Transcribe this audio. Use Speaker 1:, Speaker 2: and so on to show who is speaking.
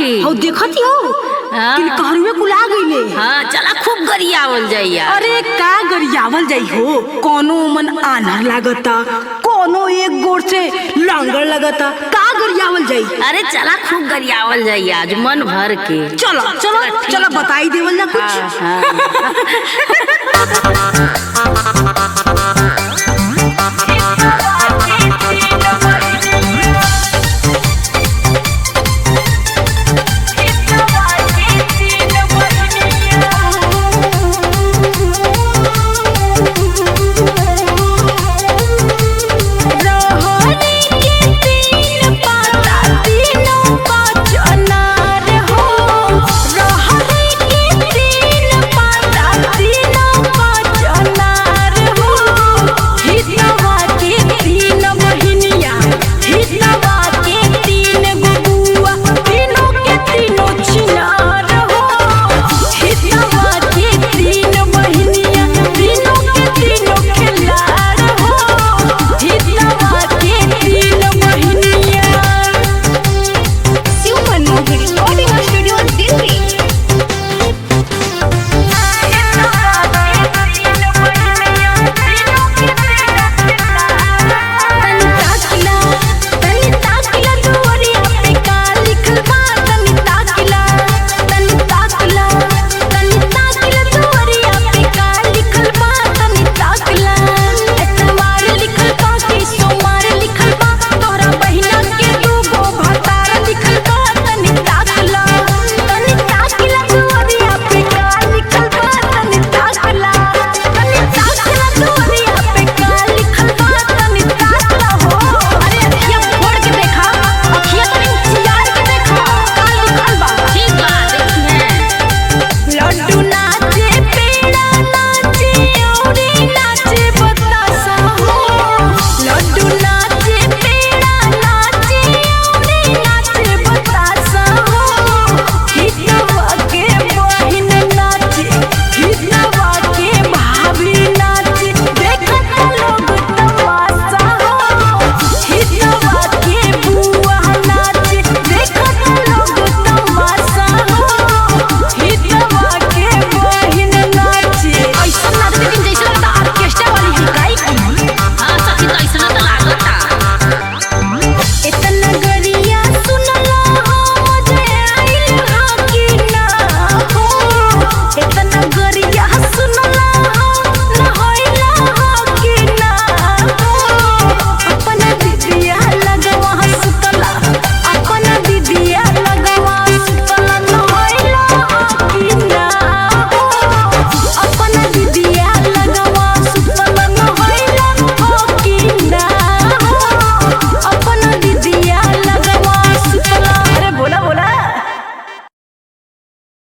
Speaker 1: की
Speaker 2: हौ देखत हो
Speaker 1: हाँ।
Speaker 2: कि कहरुए कुला गईले
Speaker 1: हाँ चला खूब गरियावल जाइया
Speaker 2: अरे का गरियावल जाई हो कोनो मन आनर लागता कोनो एक गोर से लांगड़ लगता का गरियावल जाई
Speaker 1: अरे चला खूब गरियावल जाइया आज मन भर के
Speaker 2: चलो चलो
Speaker 1: ठीक
Speaker 2: चलो बताई देवल ना कुछ
Speaker 1: हाँ हाँ